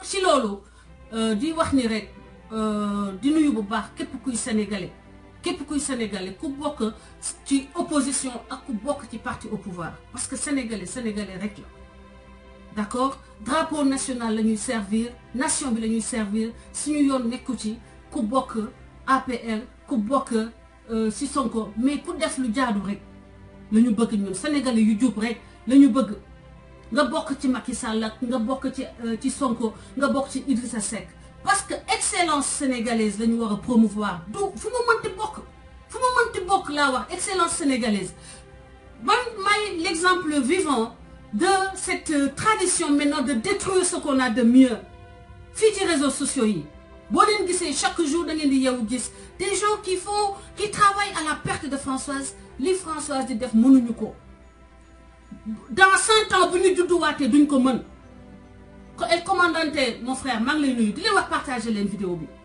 ci loolu di wax ni rek di nuyu bu baax képp kuy sénégalais képp kuy sénégalais ku bokk ci opposition ak ku bokk ci parti au pouvoir parce que sénégalais sénégalais rek la d'accord drapeau national la ñuy servir nation bi la ñuy servir suñu yoon nekku ci ku bokk APR ku bokk ci Sonko mais ku def lu jaadu rek la ñu bëgg ñun sénégalais yu jub rek la ñu bëgg nga bokk ci Macky Sall ak nga bokk ci ci Sonko nga bokk ci Idrissa Seck parce que excellence sénégalaise la ñu war a promouvoir du fu ma mënti bokk fu ma mënti bokk laa wax excellence sénégalaise man may l'exemple vivant de cette tradition maintenant de détruire ce qu'on a de mieux fii ci réseaux sociaux yi boo leen gisee chaque jour da ngeen di yeewu gis des gens qui font qui travaillent à la perte de Françoise li Françoise di def mënuñu ko dans cent ans bu ñu judduwaatee duñ ko mën ko el commandante mon frère maa ngi lay nuyu di leen wax partager leen vidéo bi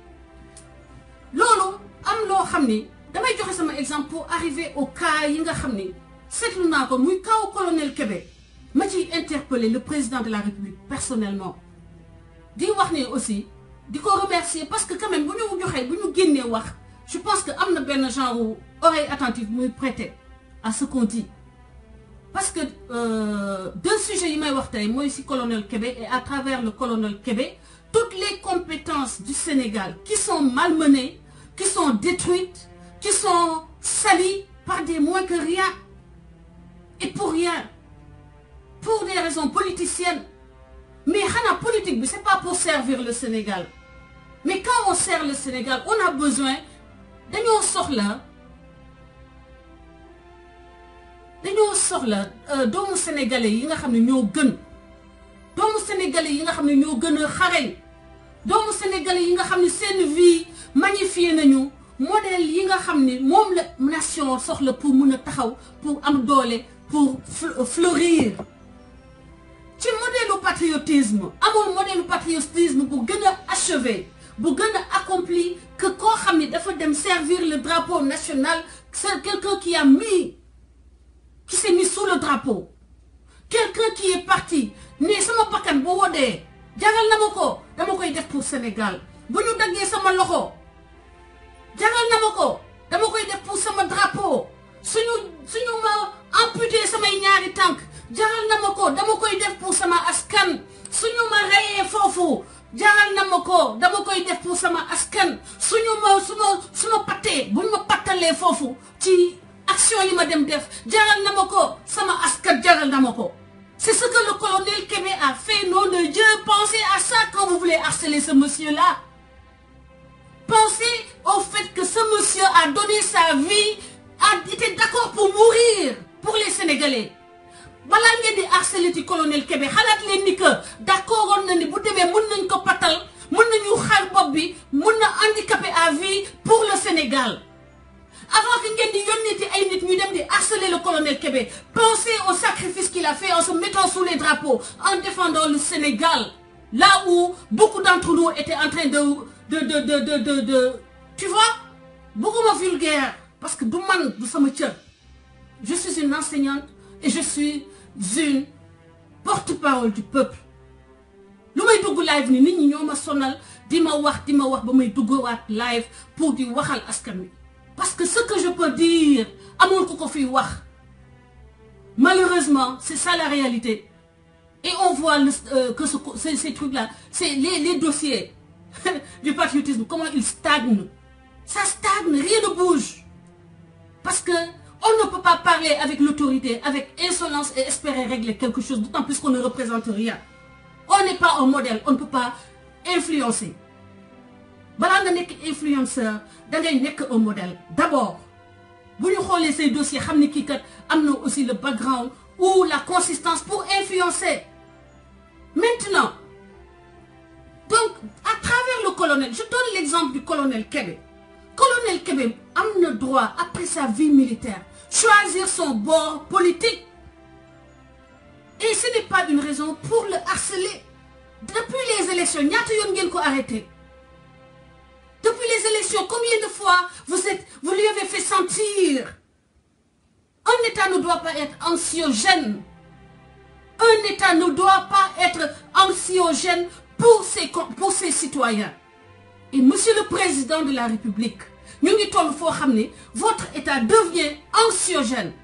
loolu am loo xam ni damay joxe sama exemple pour arriver au cas yi nga xam ni seetlu naa ko muy kaw colonel Kébé ma ciy interpeller le président de la République personnellement di wax ni aussi di ko remercier parce que quand même bu ñu joxee bu ñu génnee wax je pense que am na benn genre oreille attentive muy prêter à ce qu'on dit parce que euh, deux sujets yi may wax tey mooy ci colonel Kébé et à travers le colonel Kébé toutes les compétences du Sénégal qui sont malmenées qui sont détruites qui sont salies par des moins que rien et pour rien pour des raisons politiciennes mais xanaa politique bi c'est pas pour servir le Sénégal mais quand on sert le Sénégal on a besoin dañoo soxla dañoo soxla doomu sénégalais yi nga xam ne ñoo gën doomu sénégalais yi nga xam ne ñoo gën a xarañ doomu sénégalais yi nga xam ne seen vie magnifié nañu modèle yi nga xam ne moom la nation soxla pour mun a taxaw pour am doole pour fleurir ci modèle patriotisme amul modèle patriotisme bu gën a achevé bu gën a accompli que koo xam ne dafa dem servir le drapeau national c'est quelqu'un qui a mis qui s'est mis sous le drapeau quelqu'un qui est parti ne sama bakkan bu wodee jagal na ma ko dama koy def pour Sénégal bu ñu daggee sama loxo jagal na ma ko dama koy def pour sama drapeau suñu suñu ma amputé samay ñaari tànk jaral na ma ko dama koy def pour sama askan suñu ma reyee foofu jaral na ma ko dama koy def pour sama askan suñu ma su ma su ma pattee buñ ma pattalee foofu ci action yi ma dem def jaral na ma ko sama askan jaral na ma ko c'est ce que le colonel Kébé a fait nom de Dieu pensez à ça quand vous voulez harceler ce monsieur-là pensez au fait que ce monsieur a donné sa vie a été d'accord pour mourir pour les Sénégalais balaa ngeen di harceler ci colonel Kébé xalaat leen ni que d'accord woon na ni bu demee mën nañ ko patal mën nañu xar bopp bi mën na handicapé à vie pour le Sénégal avant que ngeen di yónnee ci ay nit ñu dem di harceler le colonel Kébé pensez au sacrifice qu'il a fait en se mettant sous les drapeaux en défendant le Sénégal là où beaucoup d'entre nous étaient en train de de de de de de de tu vois bëgguma vulgaire parce que du man du sama cër je suis une enseignante et je suis une porte-parole du peuple lu may dugg live ni nit ñi ñoo ma sonal di ma wax di ma wax ba may duggawaat live pour di waxal askan wi parce que ce que je peux dire amul ku ko fiy wax malheureusement c'est ça la réalité et on voit le, euh, que ce, ces, ces trucs-là c'est les, les dossiers du patriotisme comment ils stagnent ça stagne rien ne bouge parce que on ne peut pas parler avec l'autorité avec insolence et espérer régler quelque chose d'autant plus qu'on ne représente rien on n'est pas un modèle on ne peut pas influencer balaa nga nekk influenceur da ngay nekk un modèle d'abord bu ñu xoolee say dossiers xam ne kii kat am na aussi le background ou la consistance pour influencer maintenant donc à travers le colonel je donne l'exemple du colonel Kébé colonel Kébé am na droit après sa vie militaire choisir son bord politique et ce n'est pas une raison pour le harceler depuis les élections ñaata yoon ngeen ko arrêté depuis les élections combien de fois vous êtes vous lui avez fait sentir un État ne doit pas être anxiogène un État ne doit pas être anxiogène pour ses pour ses citoyens et monsieur le président de la république ñu ngi toll foo xam ne votre état devient anxiogène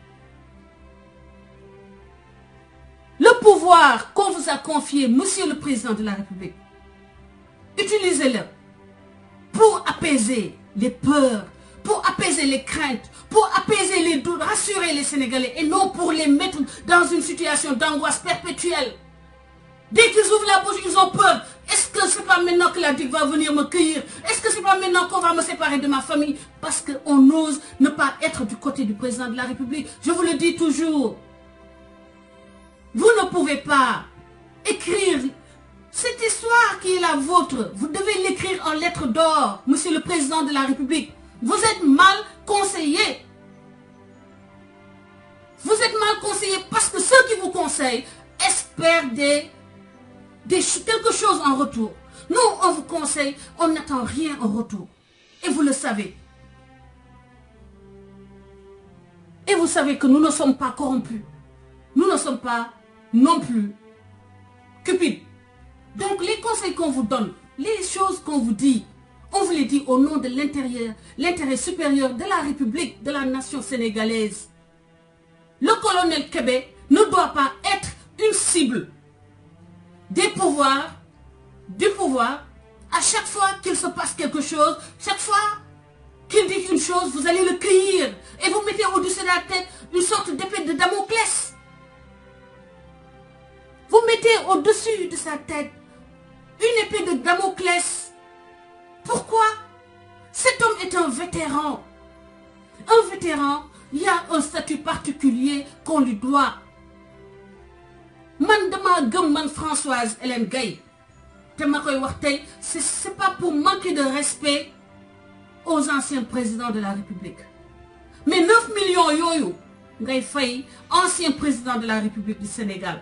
le pouvoir qu'on vous a confié monsieur le président de la république utilisez-le pour apaiser les peurs pour apaiser les craintes pour apaiser les doutes rassurer les Sénégalais et non pour les mettre dans une situation d'angoisse perpétuelle dès qu'ils ouvrent la bouche ils ont peur est-ce que c'est pas maintenant que la DIC va venir me cueillir est-ce que c'est pas maintenant qu'on va me séparer de ma famille parce qu'on ose ne pas être du côté du président de la République je vous le dis toujours vous ne pouvez pas écrire cette histoire qui est la vôtre vous devez l'écrire en lettres d'or monsieur le président de la République vous êtes mal conseillé vous êtes mal conseillé parce que ceux qui vous conseillent espèrent des des quelque chose en retour nous on vous conseille on n'attend rien en retour et vous le savez et vous savez que nous ne sommes pas corrompus nous ne sommes pas non plus cupides donc les conseils qu'on vous donne les choses qu'on vous dit on vous les dit au nom de l'intérieur l'intérêt supérieur de la République de la nation sénégalaise le colonel Kébé ne doit pas être une cible des pouvoirs, du pouvoir, à chaque fois qu'il se passe quelque chose, chaque fois qu'il dit une chose, vous allez le cueillir et vous mettez au-dessus de la tête une sorte d'épée de Damoclès. Vous mettez au-dessus de sa tête une épée de Damoclès. Pourquoi Cet homme est un vétéran. Un vétéran, il y a un statut particulier qu'on lui doit. man dama gëm man Françoise Hélène Gaye te ma koy wax tey c'est c'est pas pour manquer de respect aux anciens présidents de la République mais 9 millions yooyu ngay fay ancien président de la République du Sénégal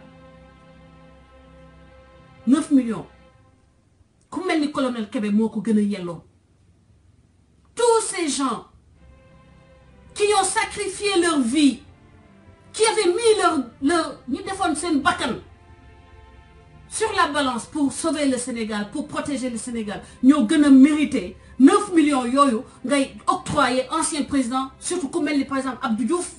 9 millions ku mel ni colonel Kébé moo ko gën a yelloo tous ces gens qui ont sacrifié leur vie qui avaient mis leur leur ñu defoon seen bakkan sur la balance pour sauver le Sénégal pour protéger le Sénégal ñoo gën a mérité 9 millions yooyu ngay octroyer ancien président surtout ku mel ni par exemple Abdou Diouf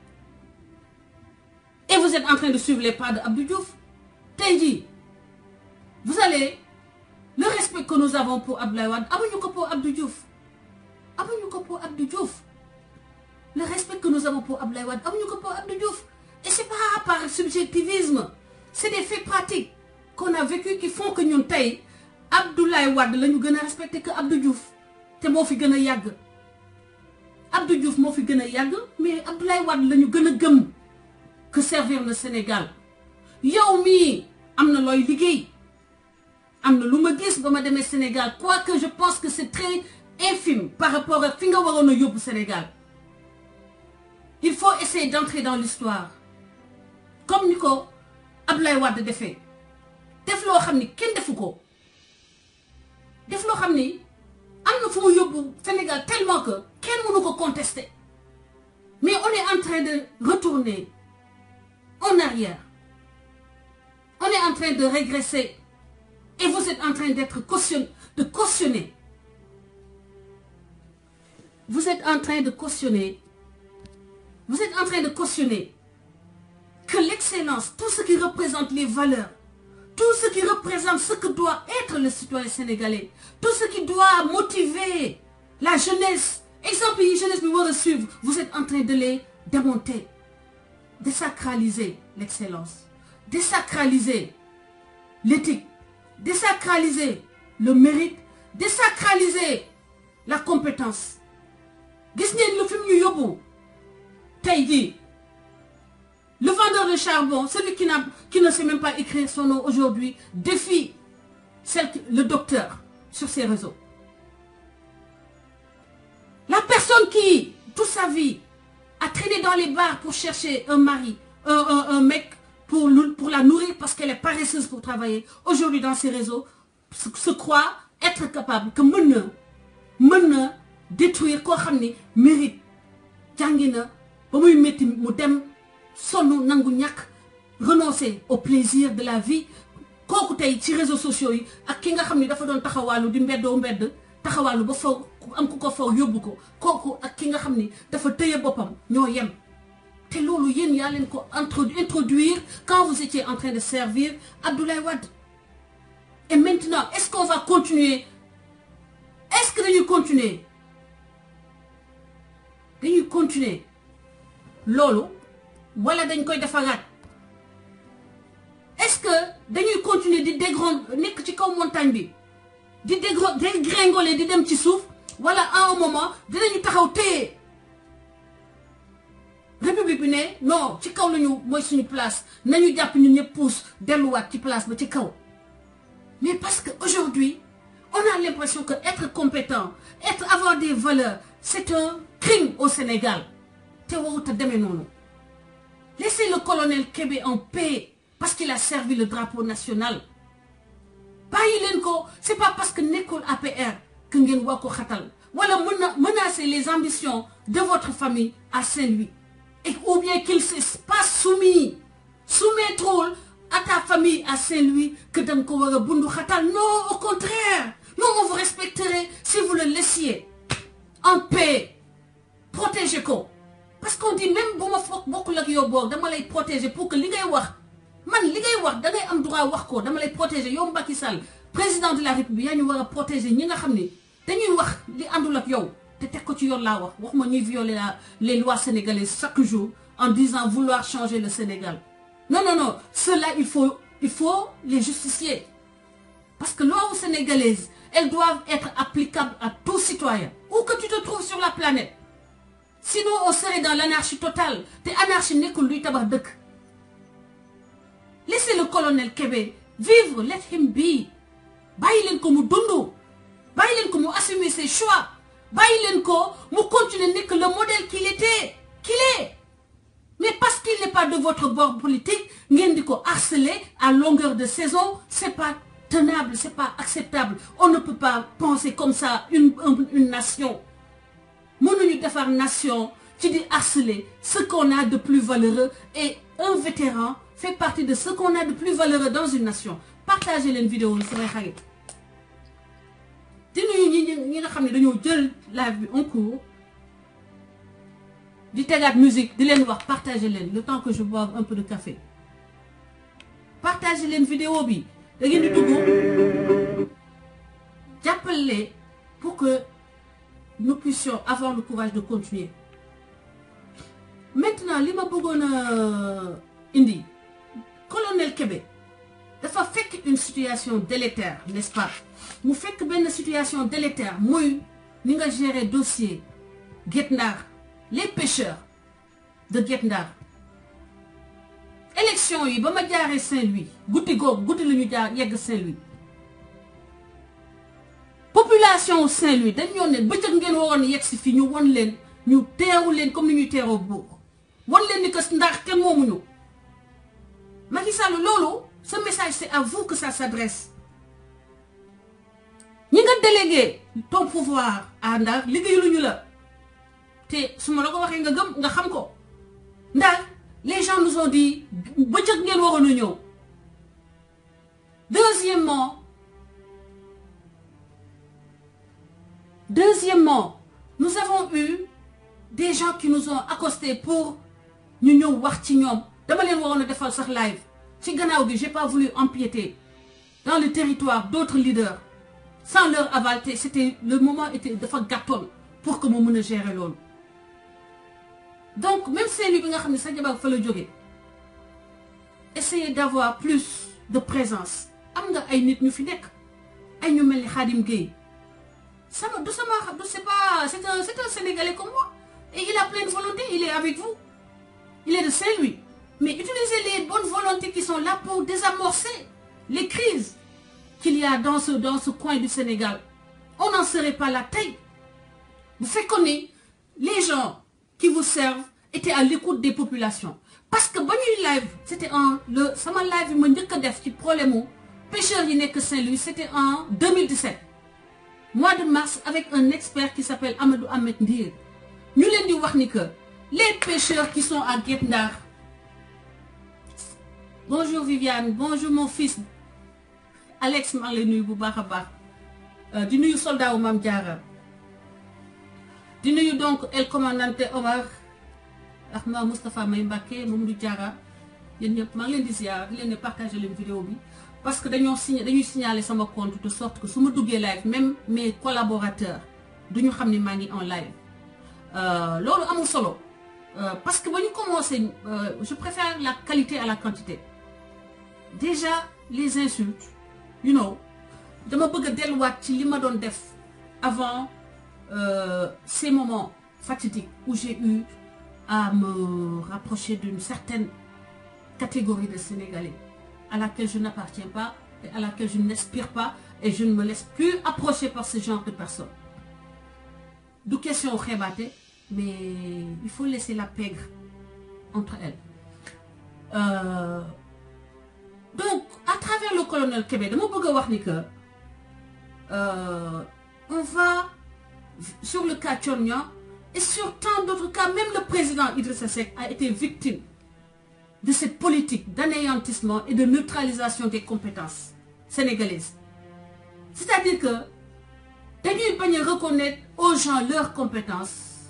et vous êtes en train de suivre les pas de Abdou Diouf tey jii vous allez le respect que nous avons pour Abdoulaye Wade amuñu ko pour Abdou Diouf amuñu ko pour Abdou Diouf le respect que nous avons pour Abdoulaye Wade amuñu ko pour Abdou Diouf et c'est pas par subjectivisme c'est des faits pratiques qu'on a vécu qui font que ñun tey Abdoulaye Wade la ñu gën a respecté que Abdou Diouf te moo fi gën a yàgg Abdou Diouf moo fi gën a yàgg mais Abdoulaye Wade la ñu gën a gëm que servir le Sénégal yow mii am na looy liggéey am na lu ma gis ba ma demee Sénégal quoique je pense que c'est très infime par rapport ak fi nga waroon a yóbbu Sénégal il faut essayer d'entrer dans l'histoire comme ni ko Abdoulaye Wade defee def loo xam ni kenn defu ko def loo xam ni am na fu mu yóbbu Sénégal tellement que kenn mënu ko contester mais on est en train de retourner en arrière on est en train de régresser et vous êtes en train d'être caution de cautionner vous êtes en train de cautionner vous êtes en train de cautionner que l'excellence tout ce qui représente les valeurs tout ce qui représente ce que doit être le citoyen sénégalais tout ce qui doit motiver la jeunesse exemple yi jeunesse bi war a suivre vous êtes en train de les démonter désacraliser l'excellence désacraliser l'éthique désacraliser le mérite désacraliser la compétence gis ngeen lu fi mu ñu yóbbu tey jii le vendeur de charbon celui qui n'a qui ne sait même pas écrire son nom aujourd'hui défie celle le docteur sur ses réseaux la personne qui toute sa vie a traîné dans les bars pour chercher un mari un un, un mec pour pour la nourrir parce qu'elle est paresseuse pour travailler aujourd'hui dans ces réseaux se, se croit être capable que mën na mën na détruire koo xam ne mérite jàngi na ba muy métti mu dem sonn nangu ñàkk renoncer au plaisir de la vie kooku tey ci réseaux sociaux yi ak ki nga xam ni dafa doon taxawaalu di mbeddoo mbedd taxawaalu ba faw am ku ko faw yóbbu ko kooku ak ki nga xam ni dafa tëye boppam ñoo yem te loolu yéen yaa leen ko introduire quand vous étiez en train de servir Abdoulaye Wade et maintenant est-ce qu'on va continuer est-ce que dañuy continuer dañuy continuer loolu wala dañ koy defaraat est-ce que dañuy continuer di dégron nekk ci kaw montagne bi di dégro dégringoler di dem ci suuf wala à un moment dinañu taxaw téye république bi ne non ci kaw lañu mooy suñu place nañu jàpp ñun ñëpp puus delluwaat ci place ba ci kaw mais parce que aujourd'hui on a l'impression que être compétent être avoir des valeurs c'est un crime au Sénégal te warut a demee noonu laissez le colonel Kébé en paix parce qu'il a servi le drapeau national bàyyi leen ko c'est pas parce que nekkul APR que ngeen waa ko xatal wala mën na menacer les ambitions de votre famille à Saint-Louis et ou bien qu'il se passe soumis soumettront à ta famille à Saint-Louis que da nga ko war a bundu xatal non au contraire non on vous respecterait si vous le laissiez en paix protéger ko parce qu'on dit même bu ma foog bokkul ak yow boog dama lay protéger pour que li ngay wax man li ngay wax da ngay am droit wax ko dama lay protéger yow Macky Sall président de la République yaa ñu war a protéger ñi nga xam ni dañuy wax li àndul ak yow te teg ko ci yoon laa wax waxuma ñuy violer la les lois sénégalaises chaque jour en disant vouloir changer le Sénégal non non non cela il faut il faut les justifier parce que lois sénégalaises elles doivent être applicables à tout citoyen où que tu te trouves sur la planète sinon on serait dans l'anarchie totale te anarchie nekkul luy tabax dëkk laissez le colonel Kébé vivre let him be bàyyi leen ko mu dund bàyyi leen ko mu assumer ses choix bàyyi leen ko mu continuer nekk le modèle qu'il était qu'il est mais parce qu'il n'est pas de votre bord politique ngeen di ko harceler à longueur de saison c'est pas tenable c'est pas acceptable on ne peut pas penser comme ça une une nation mënuñu defar nation ci di harceler ce qu'on a de plus valeureux et un vétéran fait partie de ce qu'on a de plus valeureux dans une nation partagez leen vidéo yi samay xarit di nuyu ñi ñi nga xam ne dañoo jël live bi en cours di tegaat musique di leen wax partagez leen le temps que je boive un peu de café partagez leen vidéo bi da ngeen di dugg jàppale pour que nous puissions avoir le courage de continuer maintenant li ma bëggoon a indi colonel Kébé dafa fekk une situation délétère n'est-ce pas mu fekk benn situation délétère muy ni nga gérer dossier Guet Ndar les pêcheurs de Guet Ndar élection yi ba ma jaaree Saint-Louis guddi googu guddi la ñu jaar yegg Saint-Louis population Saint-Louis dañ ñoo ne bëccëg ngeen waroon yegg si fii ñu won leen ñu teeru leen comme ni ñuy teeroo buur won leen ni que ndax kenn moomuñu Macky Sall loolu ce message c'est à vous que ça s'adresse ñi nga délégué ton pouvoir à Ndar liggéeyuñu la te su ma la ko waxee nga gëm nga xam ko ndax les gens nous ont dit bëccëg ngeen waroon a ñëw deuxièmement deuxièmement nous avons eu des gens qui nous ont accostés pour ñu ñëw wax ci ñoom dama leen waroon a defal sax live ci gannaaw gi j'ai pas voulu empiéter dans le territoire d'autres leaders sans leur aval te c'était le moment était dafa gàttoon pour que mu mën a gérer loolu donc même Saint-Louis bi nga xam ne sa jabar fa la jógee essayez d'avoir plus de présence am nga ay nit ñu fi nekk ay ñu mel ni Khadim Gueye sama du sama du c'est pas c'est un c'est un Sénégalais comme moi et il a plein de volonté il est avec vous il est de Saint-Louis mais utilisez les bonnes volontés qui sont là pour désamorcer les crises qu'il y a dans ce dans ce coin du Sénégal on n'en serait pas là tey bu fekkoon ni les gens qui vous servent étaient à l'écoute des populations parce que ba ñuy live c'était en le sama live yi ma njëkk a def ci problème mu pêcheurs yi nekk Saint-Louis c'était en 2017 mois de mars avec un expert qui s'appelle Amadou Ahmed Ndir ñu leen di wax ni que les pêcheurs qui sont à Guet Ndar bonjour Viviane bonjour mon fils Alex maa ngi lay nuyu bu baax a baax di nuyu soldat wu Mame Diarra di nuyu donc el commandante Omar Ahmed Moustapha May Mbacké Mamadou Diarra yéen ñëpp maa ngi leen di ziar di leen ne partager leen vidéo bi parce que dañoo signé dañuy signaler sama compte de sorte que su ma duggee live même mes collaborateurs du ñu xam ni maa ngi en live loolu amul solo parce que ba ñu commencé je préfère la qualité à la quantité déjà les insultes you know dama bëgg a delluwaat ci li ma doon def avant euh, ces moments fatidiques où j'ai eu à me rapprocher d'une certaine catégorie de Sénégalais à laquelle je n'appartiens pas et à laquelle je n'aspire pas et je ne me laisse plus approcher par ce genre de personnes du question xeebaate mais il faut laisser la pègre entre elles euh, donc à travers le colonel Kébé dama bëgg a wax ni que euh, on va sur le cas Thione Niang et sur tant d'autres cas même le président Idrissa Seck a été victime de cette politique d'anéantissement et de neutralisation des compétences sénégalaises c'est-à-dire que dañuy bañ a reconnaître aux gens leurs compétences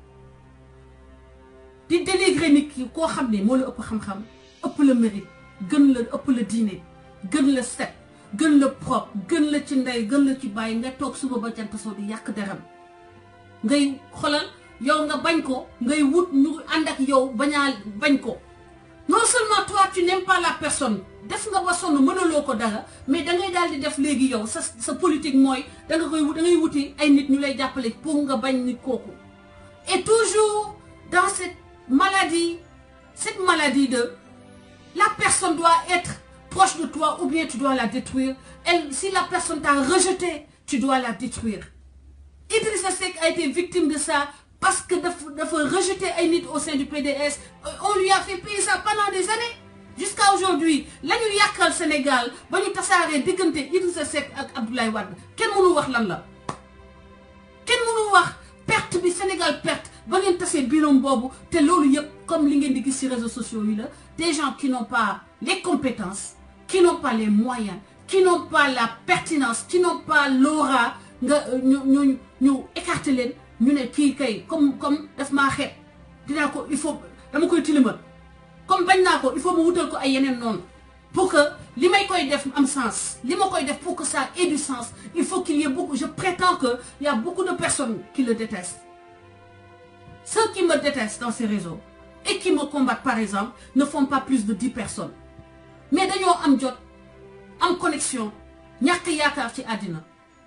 di dénigrer nit ki koo xam ne moo la ëpp xam-xam ëpp la mérite gën la ëpp la diine gën la set gën la propre gën la ci ndey gën la ci bàyyi nga toog suba ba jant soo di yàq deram ngay xolal yow nga bañ ko ngay wut ñu ànd ak yow bañaa bañ ko non seulement toi tu n'aimes pas la personne def nga ba sonn mënaloo ko dara mais da ngay daal di def léegi yow sa sa politique mooy da nga koy da ngay wuti ay nit ñu lay jàppale pour nga bañ nit kooku et toujours dans cette maladie cette maladie de la personne doit être proche de toi ou bien tu dois la détruire elle si la personne t'a rejeté tu dois la détruire Idrissa Seck a été victime de ça parce que dafa dafa rejeter ay nit au sein du PDS on lui a fait payer ça pendant des années jusqu'à aujourd'hui la ñu yàqal Sénégal ba ñu tasaaree diggante Idrissa Seck ak Abdoulaye Wade kenn mënu wax lan la kenn mënu wax perte bi Sénégal perte ba ngeen tasee biiram boobu te loolu yëpp comme li ngeen di gis ci réseaux sociaux yi la des gens qui n'ont pas les compétences qui n'ont pas les moyens qui n'ont pas la pertinence qui n'ont pas l'aura nga ñu ñu ñu écarter leen ñu ne kii kay comme comme daf maa xeeb dinaa ko il faut dama koy tilimal comme bañ naa ko il faut ma wutal ko ay yeneen noonu pour que li may koy def am sens li ma koy def pour que ça ait du sens il faut qu'il y ait beaucoup je prétends que il y a beaucoup de personnes qui le détestent ceux qui me détestent dans ces réseaux et qui me combattent par exemple ne font pas plus de dix personnes mais dañoo am jot am connexion ñàkk yaakaar ci àddina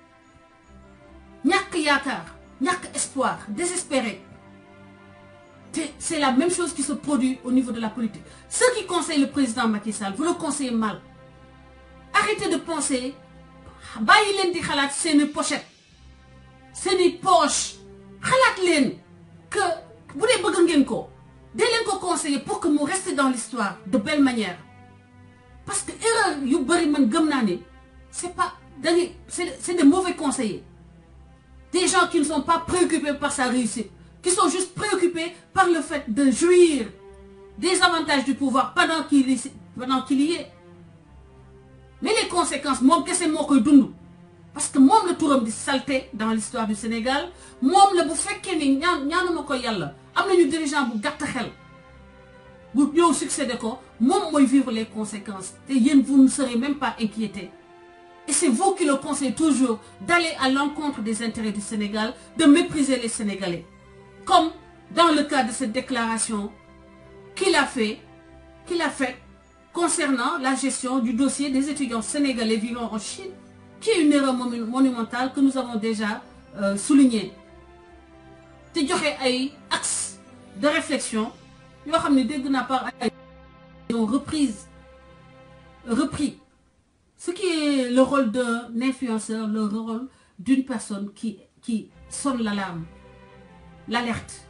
ñàkk yaakaar ñàkk espoir désespéré te c'est la même chose qui se produit au niveau de la politique ceux qui conseillent le président Macky Sall vous le conseillez mal arrêtez de penser bàyyi leen di xalaat seeni pochette seeni poche xalaat leen que bu dee bëgg ngeen ko dee leen ko conseiller pour que mu reste dans l'histoire de belle manière parce que erreur yu bëri man gëm naa ne c'est pas dangay c'est c'est des mauvais conseillers des gens qui ne sont pas préoccupés par sa réussite qui sont juste préoccupés par le fait de jouir des avantages du pouvoir pendant qu'il y pendant qu'il y est mais les conséquences moom kese moo koy dund parce que moom la turam di salté dans l'histoire du Sénégal moom la bu fekkee ni ñaan ñaanuma ko yàlla am nañu dirigeant bu gàtt xel bu ñëw succédé ko moom mooy vivre les conséquences te yéen vous ne serez même pas inquiétés et c'est vous qui le conseillez toujours d'aller à l'encontre des intérêts du Sénégal de mépriser les Sénégalais comme dans le cas de cette déclaration qu'il a fait qu'il a faite concernant la gestion du dossier des étudiants sénégalais vivant en Chine qui est une erreur monumentale que nous avons déjà euh, soulignée te joxe ay axes de réflexion yoo xam ne dégg naa par ay ont reprise repris ce qui est le rôle d'un influenceur le rôle d'une personne qui qui sonne l'alarme l'alerte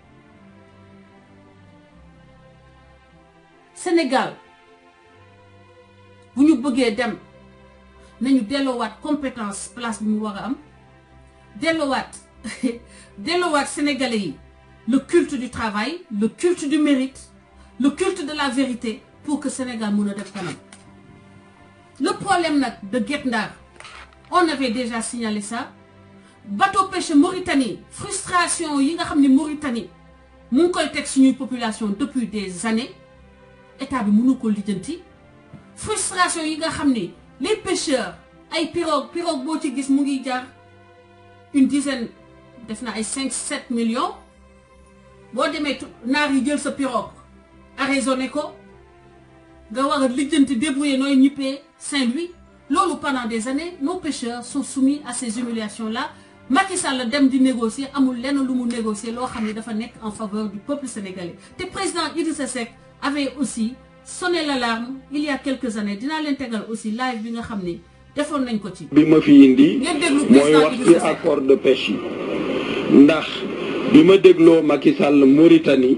Sénégal bu ñu bëggee dem nañu delloowaat compétence place bi mu war a am delloowaat delloowaat sénégalais yi le culte du travail le culte du mérite le culte de la vérité pour que Sénégal mun a def kanam le problème nag de Guet Ndar on avait déjà signalé ça bateau pêche Mauritanie frustration yi nga xam ne Mauritanie mu ngi koy teg suñuy population depuis des années état bi mënu ko lijjanti frustration yi nga xam ni les pêcheurs ay pirogue pirogue boo ci gis mu ngi jar une dizaine def na ay cinq sept millions boo demee naar yi jël sa pirogue arraisonné ko nga war a lijjanti débrouiller nooy ñippee Saint-Louis loolu pendant des années nos pêcheurs sont soumis à ces humiliations là Macky Sall dem di négocier amul lenn lu mu négocier loo xam ne dafa nekk en faveur du peuple sénégalais te président Idrissa Seck avait aussi sonné l'alarme il y a quelques années dinaa leen tegal aussi live bi nga xam ne defoon nañ ko ci. bi ma fi indi ngeen déglu mooy président wax ci Idrissa Seck. accord de pêche yi ndax bi ma dégloo Macky Sall Mauritanie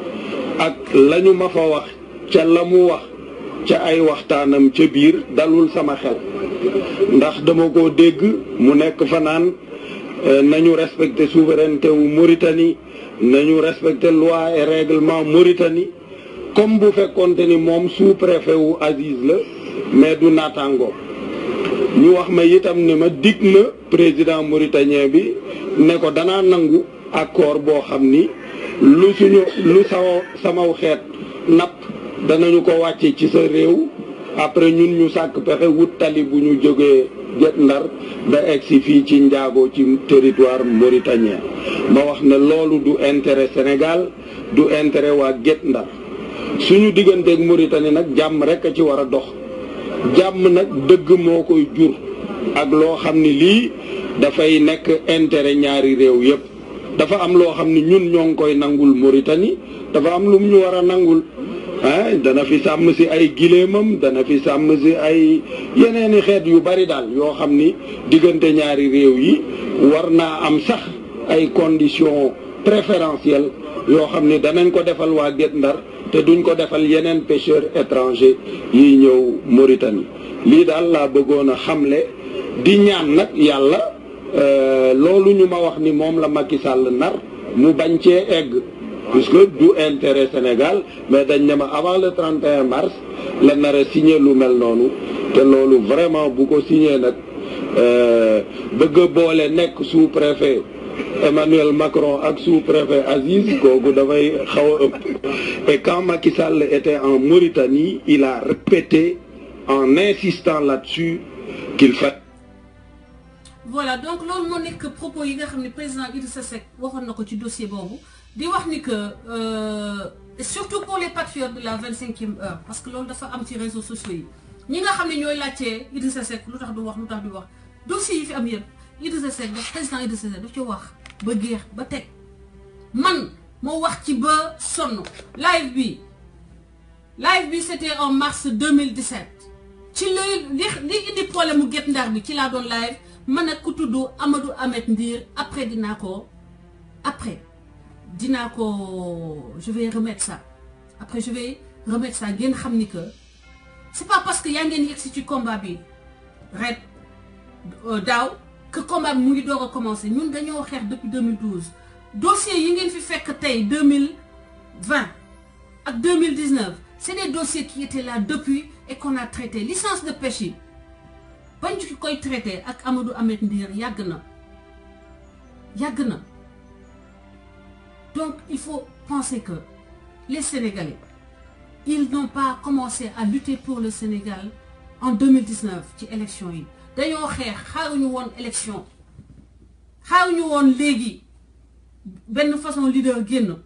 ak lañu ma fa wax ca la mu wax ca ay waxtaanam ca biir dalul sama xel ndax dama ko dégg mu nekk fa naan euh, nañu respecter souveraineté wu Mauritanie nañu respecter loi et règlement Mauritanie comme bu fekkonte ni moom sous-préfet wu Aziz la mais du naataango ñu wax ma itam ne ma dig na président mauritanien bi ne ko danaa nangu accord boo xam ni lu suñu lu saw samaw xeet napp danañu ko wàcce ci sa réew après ñun ñu sàkk pexe wut tali bu ñu jógee Guet Ndar ba egsi fii ci njaago ci territoire mauritanien ma wax ne loolu du intérêt Sénégal du intérêt waa Guet Ndar suñu digganteeg Mauritanie nag jàmm rek a ci war a dox jàmm nag dëgg moo koy jur ak loo xam ni lii dafay nekk intérêt ñaari réew yépp dafa am loo xam ni ñun ñoo ngi koy nangul Mauritanie dafa am lu mu ñu war a nangul ah dana fi sàmm si ay giléemam dana fi sàmm si ay yeneeni xeet yu bari daal yoo xam ni diggante ñaari réew yi war naa am sax ay conditions préférentielles yoo xam ni danañ ko defal waa Guet Ndar te duñ ko defal yeneen pêcheurs étrangers yiy ñëw Mauritanie lii daal laa bëggoon a xamle di ñaan nag yàlla euh, loolu ñu ma wax ni moom la Macky Sall nar mu bañ cee egg puisque du intérêt Sénégal mais dañ ne ma avant le 31 mars la nar a signé lu mel noonu te loolu vraiment bu ko signé nag euh, bëgg a boole nekk sous-préfet Emmanuel Macron ak sous-préfet Aziz kooku dafay xaw a ëpp et quand Macky Sall était en Mauritanie il a répété en insistant là-dessus qu'il fa voilà donc loolu moo nekk propos yi nga xam ne président Idrissa Seck waxoon na ko ci dossier boobu di wax ni que euh, surtout pour les patriotes de la vingt cinquième heure parce que loolu dafa am ci réseaux sociaux yi ñi nga xam ne ñooy laajtee Idrissa Seck lu tax du wax lu tax du wax dossier yi fi am yëpp Idrissa Seck daf président Idrissa Seck daf ci wax ba géex ba teg man moo wax ci ba sonn live bi live bi c'était en mars 2017 ci li li li indi problème mu Guet Ndar bi ci laa doon live man ak ku tudd Amadou Ahmed Ndir après dinaa ko après dinaa ko je vais remettre ça après je vais remettre ça ngeen xam ni que c'est pas parce que yaa ngeen yegsi ci combat bi ret daaw que combat bi mu ngi doog a commencer ñun dañoo xeex depuis 2012 dossiers yi ngeen fi fekk tey 2020 ak 2019 c'est des dossiers qui étaient là depuis et qu'on a traité licence de pêche yi bañ ci koy traité ak Amadou Ahmed Ndir yàgg na yàgg na donc il faut penser que les Sénégalais ils n'ont pas commencé à lutter pour le Sénégal en 2019 ci élection yi dañoo xeex xaaruñu woon élection xaaruñu woon léegi benn façon leader génn